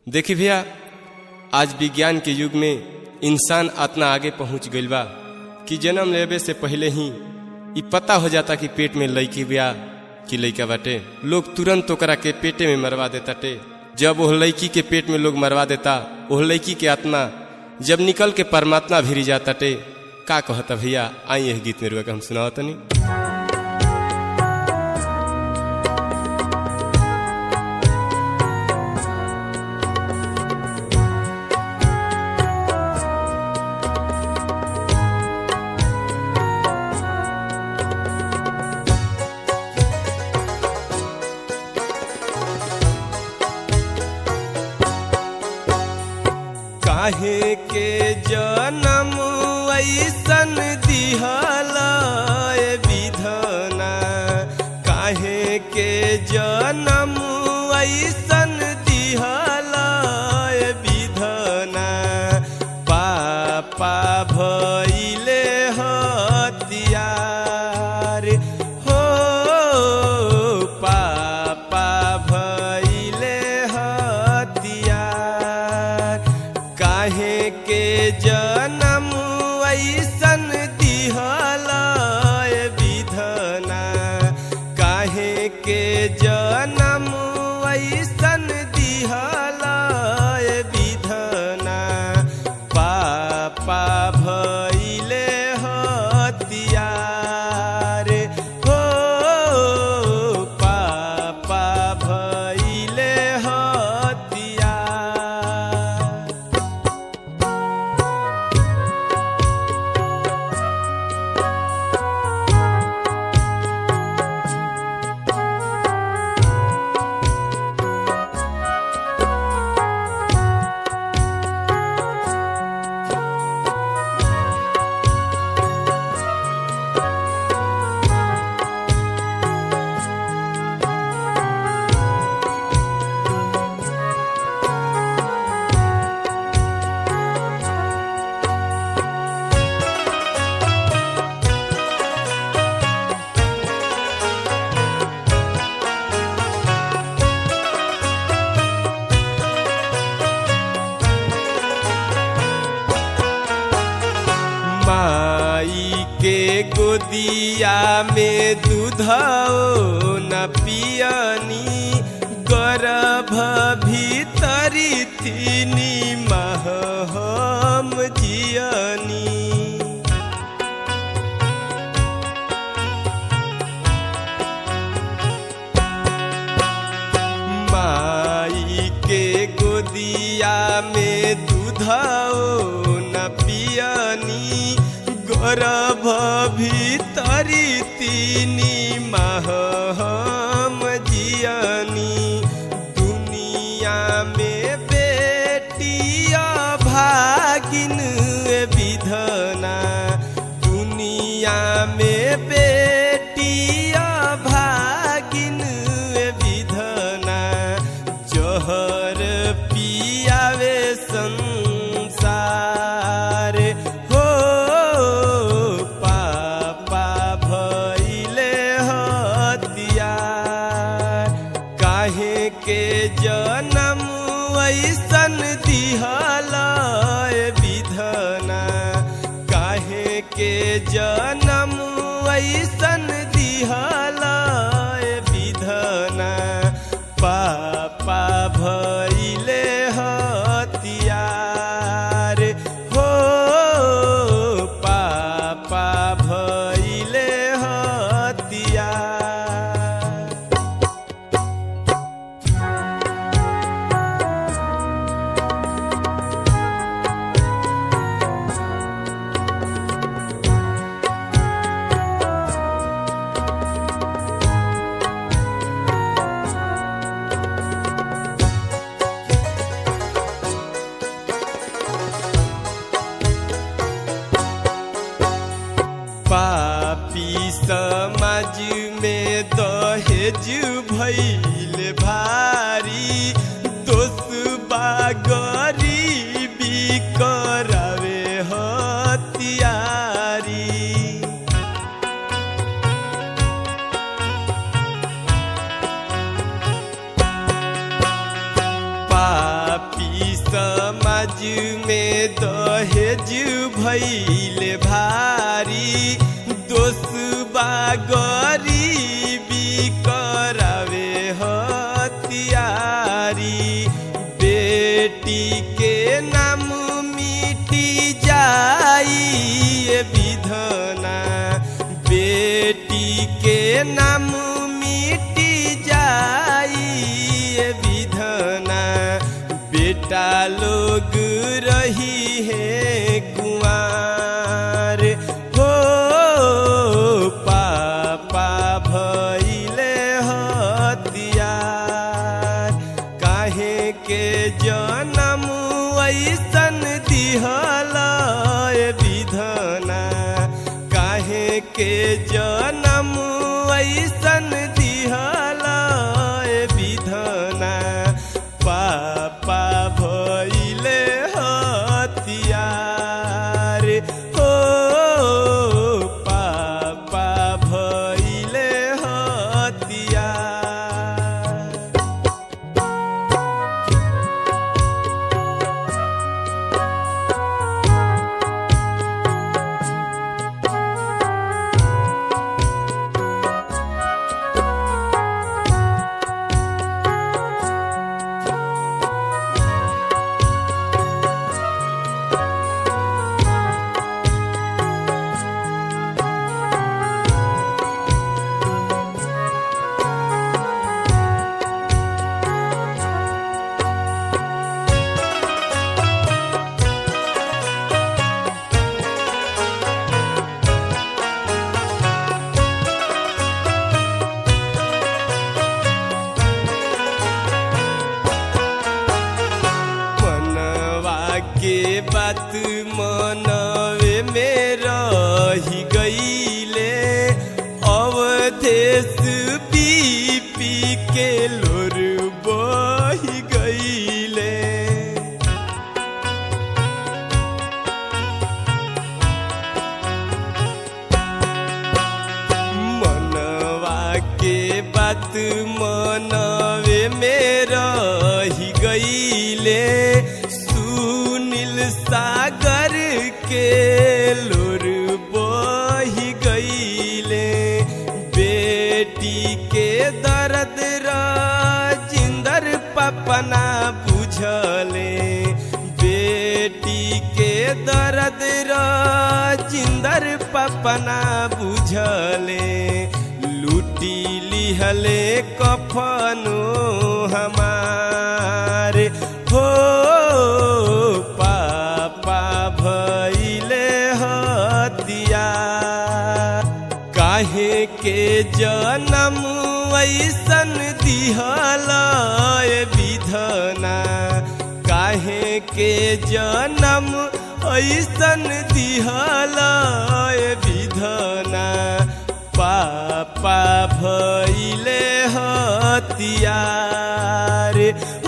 देखी भैया आज विज्ञान के युग में इंसान इतना आगे पहुंच गईल बा कि जन्म लेवे से पहले ही इ पता हो जाता कि पेट में लड़की बिया कि लड़का बाटे लोग तुरंत ओकरा के पेटे में मरवा देता टे जब वह लड़की के पेट में लोग मरवा देता वह लड़की के आत्मा जब निकल के परमात्मा भिरी जाता टे का कहता भैया आई यह गीत में रुआ के हम सुनाओ तनी काहे के जन्म ऐसन दिहल विधना काहे के जन्म ऐसन दिहल विधना पापा भइले हतियार हो पापा भइले हतियार काहे के जन्म ऐसन दिहल विधना काहे के जन्म ऐसन दिहल विधना पापा भइले हतियार हो पापा भइले हतियार माई के गोदिया में दूधो न पियनी गर्भ भीतरी तीनी माह हम जियनी माई के गोदिया में दूधो न पियनी गर्भ भीतरी तीनी माह हम जियनी दुनिया में बेटिया भागिन विधना दुनिया में बेटिया भागिन विधना जहर पियावे संसार हो पापा भइले हतियार काहे के जन्म ऐसन दिहल विधना काहे के जन्म ऐसन दिहल विधना पापा भइले हतियार हो पापा भइले हतियार पापी समाज में दहेज भइल भारी दोष बा गरीबी करावे हतियारी पापी समाज में दहेज भैले भारी दोसबा गरीबी करावे हथियारी बेटी के नाम मिटी जाई ये विधना बेटी के नाम मिटी जाई ये विधना बेटा लोग रही है कुआर हो पापा भैले हथियार काहे के जनम ऐसन दिहल विधना काहे के जनम ऐसन दिहल विधना पापा भैले हथियार हो पापा भैले हथियार मनवा के बात मनवे में रही गईले अवधेश पी पी के लोर बही गईले मनवा के बात मनवे में रही गईले सुनील सागर के लोर बही गईले बेटी के दर्द राजिंदर पपना बुझले बेटी के दर्द राजिंदर पपना बुझले लूटी लिहले कफनो हमार हो पापा भैले हतिया काहे के जनम ऐसन दिहल विधना काहे के जनम ऐसन दिहल विधना पापा भैले हतियार